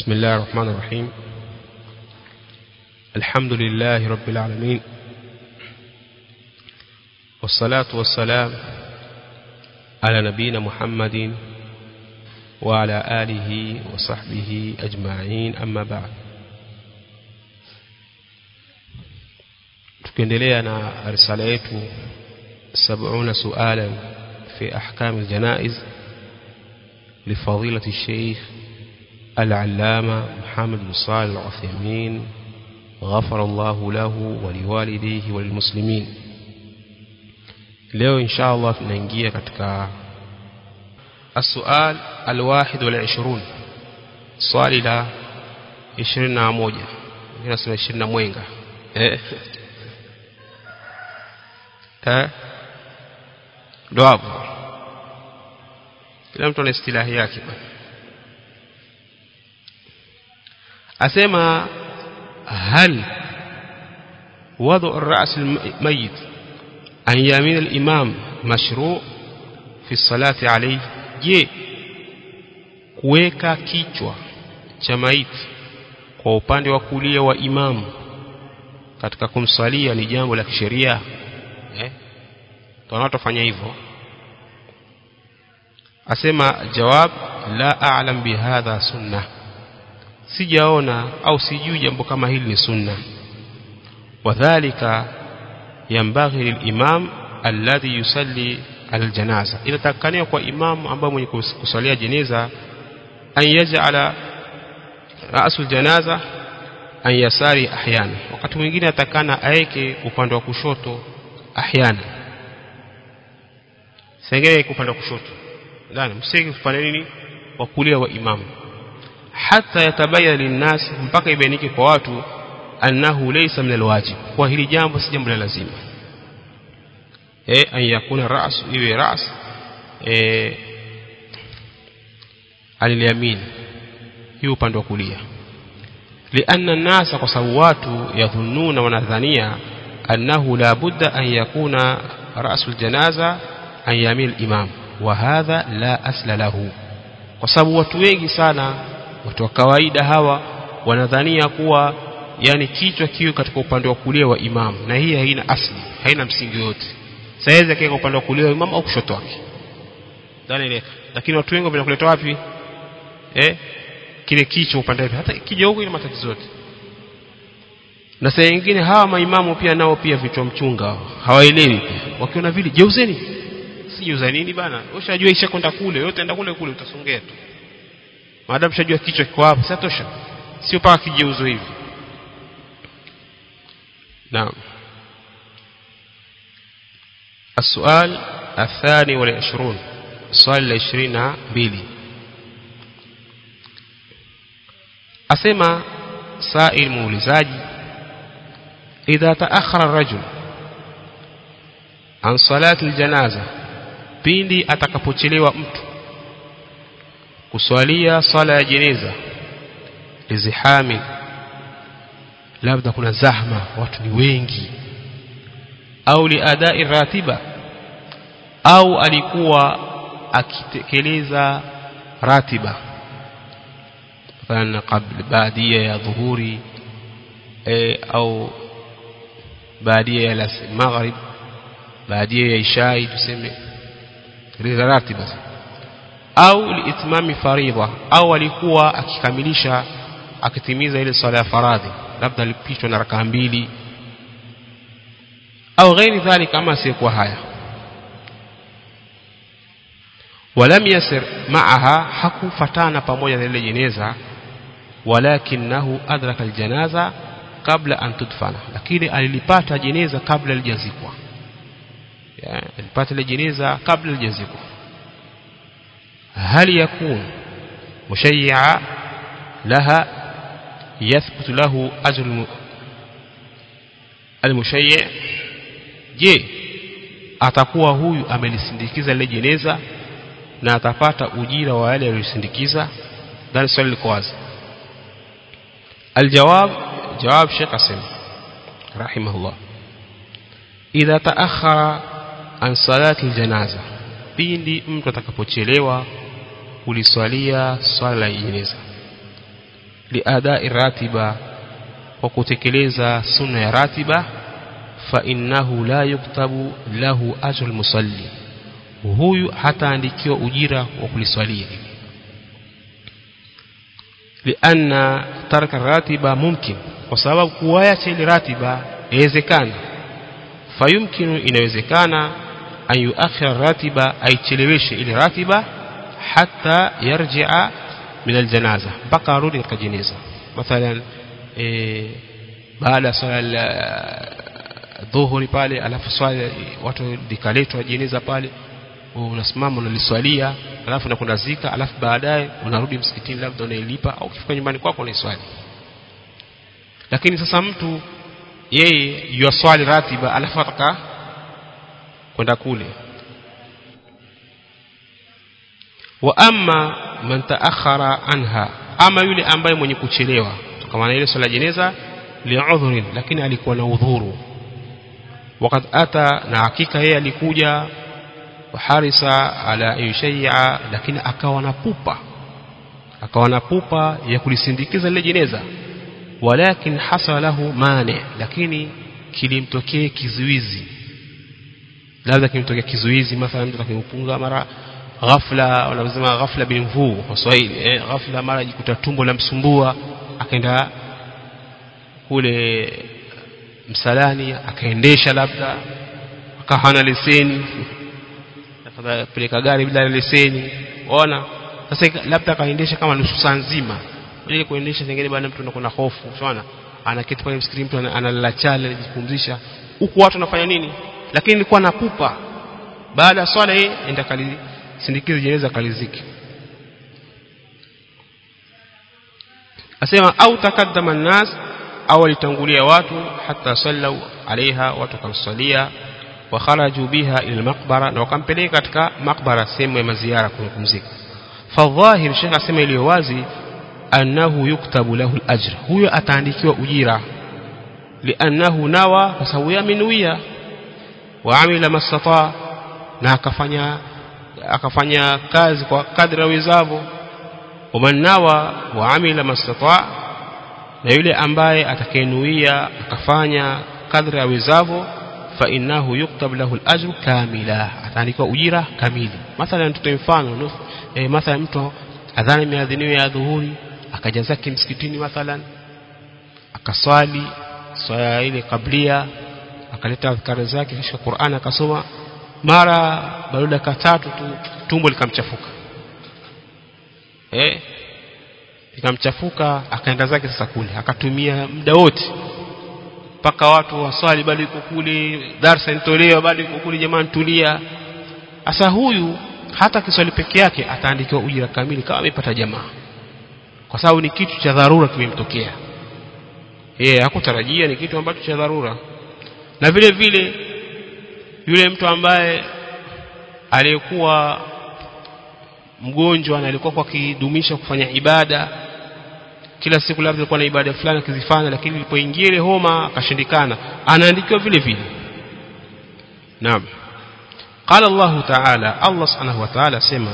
بسم الله الرحمن الرحيم الحمد لله رب العالمين والصلاة والسلام على نبينا محمد وعلى آله وصحبه أجمعين أما بعد tukiendelea na risala yetu 70 sualan fi ahkam aljanaiz لفضيلة الشيخ العلامة محمد بن صالح العثيمين غفر الله له ولوالديه وللمسلمين leo insha Allah tunaingia katika السؤال الواحد والعشرون swali la 21 nasema 20 mwenga eh eh ndo hapo kila mtu ana istilahi yake bwana asema hal وضع الرأس الميت عن يمين الإمام مشروع في الصلاة عليه je kuweka kichwa cha maiti kwa upande wa kulia wa imamu katika kumsalia ni jambo la kisheria eh tunatofanya hivyo asema jawab la a'lam bihadha sunna sijaona au sijui jambo kama hili ni sunna wadhālika yambaghi lilimam alladhi yusalli aljanaza inatakania kwa imamu ambaye mwenye kusalia jeneza an yaj'ala ra'sul janaza an yasari ahyana wakati mwingine atakana aeke upande wa kushoto ahyana sengee upande wa kushoto ndani msiki upande nini wa kulia wa imamu hata yatabayana linnas mpaka ibainike kwa watu annahu laysa min alwajib kwa hili jambo si jambo la lazima eh an yakuna ras iwe ras eh aliyamin hiyo upande wa kulia lianna nasa kwa sababu watu yadhunnuna wanadhania annahu la budda an yakuna rasul janaza an yamin imam wa hadha la asla lahu kwa sababu watu wengi sana watu wa kawaida hawa wanadhania kuwa yani kichwa kiwe katika upande wa kulia wa imamu na hii haina asli haina msingi yote saizi akiweka upande wa kulia wa imamu au kushoto wake dhani lakini watu wengi wanakuleta wapi eh kile kichwa upande wapi hata kija huko ina matatizo yote na saa nyingine hawa maimamu pia nao pia vichwa mchunga hawaelewi wakiona vile jeuzeni si jeuza nini bana ushajua isha kwenda kule yote enda kule kule utasongea tu maadamu ushajua kichwa kiko hapo sasa tosha sio paka kijeuzo hivi نعم السؤال الثاني والعشرون السؤال العشرين بيلي أسمى سائل مولزاجي إذا تأخر الرجل عن صلاة الجنازة pindi atakapochelewa mtu kuswalia sala ya jeneza lizihami labda kuna zahma watu ni wengi au liadai ratiba au alikuwa akitekeleza ratiba مثلا قبل بادية يا ظهوري أو بادية يا المغرب بادية يا إشاي تسمي راتبة au liitmami faridha au alikuwa akikamilisha akitimiza ile swala ya faradhi labda alipitwa na rakaa mbili au ghairi dhalika ama sikuwa haya walam yasir maaha hakufatana pamoja na ile jeneza walakinahu adraka aljanaza kabla an tudfana lakini alilipata jeneza kabla lijazikwa alipata ile jeneza kabla lijazikwa هل يكون مشيعا لها يثبت له أجر المشيع je atakuwa huyu amelisindikiza ile jeneza na atapata ujira wa yale aliyosindikiza ndani swali liko wazi aljawab jawab Sheikh Asim rahimahullah idha taakhara an salati aljanaza pindi mtu atakapochelewa kuliswalia swala la jeneza liadai ratiba kwa kutekeleza sunna ya ratiba fa innahu la yuktabu lahu ajrul musalli huyu hataandikiwa ujira wa kuliswalia lianna tarka ratiba mumkin kwa sababu kuacha ile ratiba inawezekana fayumkinu inawezekana an yuakhira ratiba aicheleweshe ile ratiba hatta yarji'a min aljanaza mpaka arudi katika jeneza mathalan e, baada ya swala dhuhuri pale alafu swala watu likaletwa jeneza pale unasimama unaliswalia alafu unakwenda zika alafu baadaye unarudi msikitini labda unailipa au ukifika nyumbani kwako unaiswali lakini sasa mtu yeye yuaswali ratiba alafu ataka kwenda kule wa amma man taakhara anha ama yule ambaye mwenye kuchelewa kama ile swala jeneza li'udhrin lakini alikuwa na udhuru wakati ata na hakika yeye alikuja waharisa ala yushayya lakini akawa na pupa akawa na pupa ya kulisindikiza lile jeneza walakin hasala lahu mane lakini kilimtokea kizuizi labda kimtokea kizuizi mathalan mtu akimpunga mara ghafla wanasema ghafla bin mvuu kwa Kiswahili eh, ghafla mara jikuta tumbo la msumbua akaenda kule msalani akaendesha labda akawa hana leseni peleka gari bila leseni ona sasa labda akaendesha kama nusu saa nzima ile kuendesha zingine bwana mtu anakuwa na hofu unaona anaketi pale msikitini mtu analala chale anajipumzisha huku watu wanafanya nini lakini nilikuwa napupa baada ya swala yeye enda kali sindikize jeneza kaliziki asema au takaddama nas au alitangulia watu hata sallau alaiha watu kamsalia wa kharaju biha ila maqbara na wakampeleka katika maqbara sehemu ya maziara kupumzika fadhahir shekha asema iliyo wazi annahu yuktabu lahu al-ajr huyo ataandikiwa ujira liannahu nawa kwa sababu yamenuia wa amila masata na akafanya akafanya kazi kwa kadri awezavyo waman nawa wa amila masata na yule ambaye atakayenuia akafanya kadri awezavyo fa innahu yuktab lahu al-ajr kamila ataandikiwa ujira kamili mathalan tutoe mfano e, mathalan mtu adhana imeadhiniwa ya dhuhuri akaja zake msikitini mathalan akaswali swala ile kablia akaleta adhkari zake kisha Qur'an akasoma mara baada dakika tatu tu tumbo likamchafuka eh likamchafuka akaenda zake sasa kule akatumia muda wote mpaka watu waswali bado yuko kule darasa inatolewa bado yuko kule jamani tulia sasa huyu hata kiswali peke yake ataandikiwa ujira kamili kama amepata jamaa kwa sababu ni kitu cha dharura kimemtokea yeye hakutarajia ni kitu ambacho cha dharura na vile vile yule mtu ambaye aliyekuwa mgonjwa na alikuwa kwa kidumisha kufanya ibada kila siku labda alikuwa na ibada fulani akizifanya lakini ilipoingia ile homa akashindikana anaandikiwa vile vile naam قال الله تعالى الله سبحانه وتعالى سمع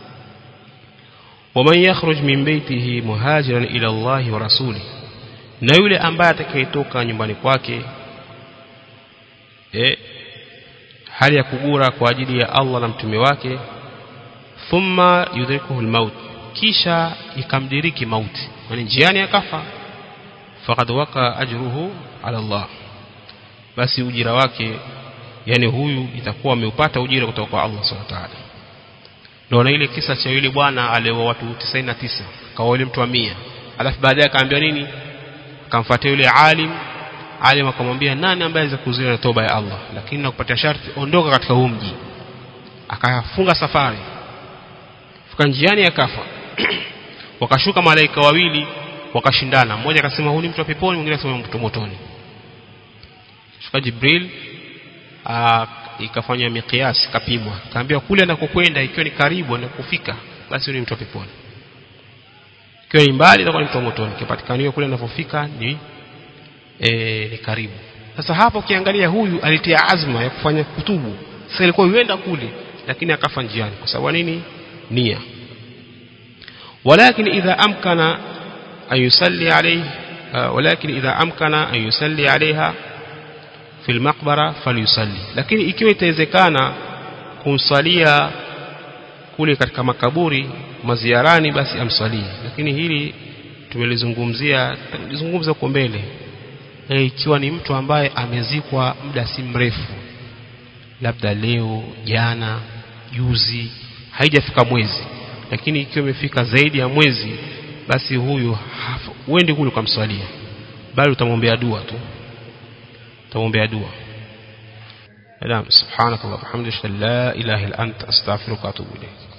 ومن يخرج من بيته مهاجرا إلى الله ورسوله na yule ambaye atakayetoka nyumbani kwake eh hali ya kugura kwa ajili ya Allah na mtume wake thumma yudrikuhu almaut kisha ikamdiriki mauti yani njiani akafa faqad waka ajruhu ala Allah basi ujira wake yani huyu itakuwa ameupata ujira kutoka kwa Allah subhanahu wa ta'ala ndio na ile kisa cha yule bwana alioa watu 99 kaoa yule mtu wa 100 alafu baadaye akaambiwa nini akamfuatia yule alim alim akamwambia nani ambaye aweza kuzuia na toba ya Allah lakini nakupatia sharti ondoka katika huu mji akafunga safari fika njiani akafa wakashuka malaika wawili wakashindana mmoja akasema huyu ni mtu wa peponi mwingine akasema mtu motoni shuka Jibril ikafanywa mikiasi kapimwa kaambiwa kule anakokwenda ikiwa ni karibu anakufika basi ni mtu wa peponi ikiwa ni mbali itakuwa ni mtu wa motoni kipatikaniwa kule anapofika ni e, ni karibu sasa hapo ukiangalia huyu alitia azma ya kufanya kutubu sasa ilikuwa yuenda kule lakini akafa njiani kwa sababu nini nia walakin idha amkana أن يصلي عليه ولكن إذا أمكن أن يصلي عليها في المقبرة فليصلي lakini ikiwa itawezekana kumsalia kule katika makaburi maziarani basi amsalie lakini hili tumelizungumzia tulizungumza huko mbele e, ikiwa ni mtu ambaye amezikwa muda si mrefu labda leo jana juzi haijafika mwezi lakini ikiwa imefika zaidi ya mwezi basi huyu uende kule ukamswalia bali utamwombea dua tu utamwombea dua Naam subhanakallah walhamdulillah la ilaha illa anta astaghfiruka wa atubu ilayk